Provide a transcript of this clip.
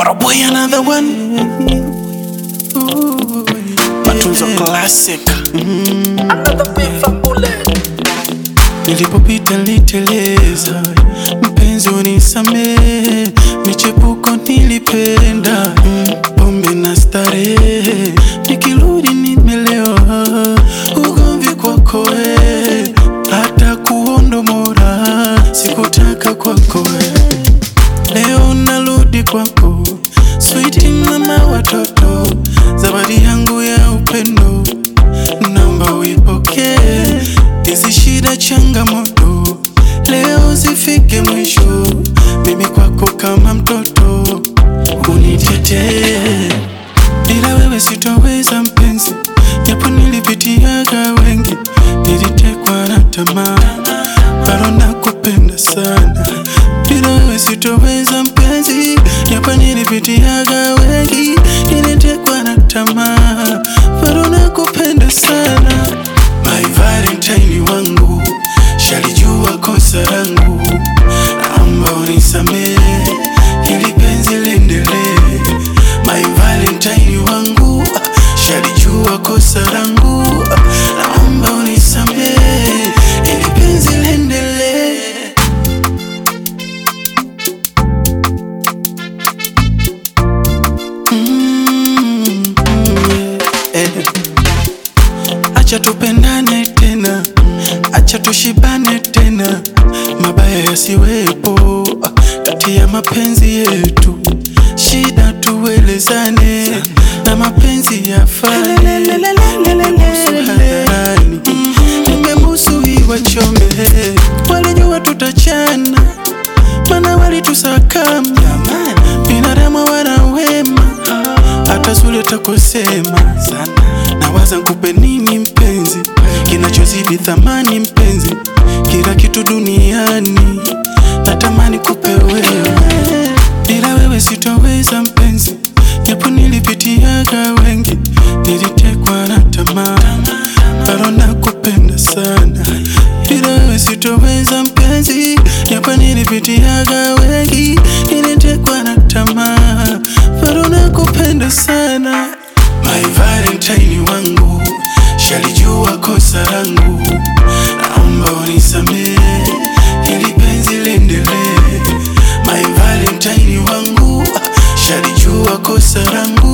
What a boy, another one. Matunzo classic. Another big fat bullet. Nilipopita niliteleza, mpenzi unisamehe, michepuko nilipenda, mm, pombe na starehe, nikirudi nimelewa, ugomvi kwako we, hata kuondomora, sikutaka kwako we. Leo narudi kwako, sweet mama watoto, zawadi yangu ya upendo, naomba uipokee. Hizi shida changamoto, leo zifike mwisho, mimi kwako kama mtoto, unitetee. Bila wewe sitoweza mpenzi, japo nilipitiaga wengi, nilitekwa na tamaa, bado nakupenda sana. Bila wewe sitoweza mpenzi, japo nilipitiaga wengi, nilitekwa na tamaa, bado nakupenda sana. My Valentine wangu, shalijua kosa langu, naomba unisamehe, ili penzi liendelee. My Valentine wangu, shalijua kosa langu, naomba unisamehe, ili penzi liendelee. Mm, yeah, eh. Acha tupendane tena, acha tushibane tena, mabaya yasiwepo ah, kati ya mapenzi yetu, shida tuelezane na mapenzi yafane. Nimebusu hadharani, nimebusu iwachome, walijua tutachana, mana walitusakama, binadamu wana wema hata zule takusema sana nawaza nkupe nini mpenzi kinachozidi thamani mpenzi kila kitu duniani natamani kupe wewe bila wewe sitoweza mpenzi japo nilipitiaga wengi nilitekwa na tamaa bado nakupenda sana bila wewe sitoweza mpenzi japo nilipitiaga wengi nilitekwa na tamaa bado nakupenda sana My Valentine wangu shalijua kosa langu, naomba unisamehe ili penzi liendelee. My Valentine wangu shalijua kosa langu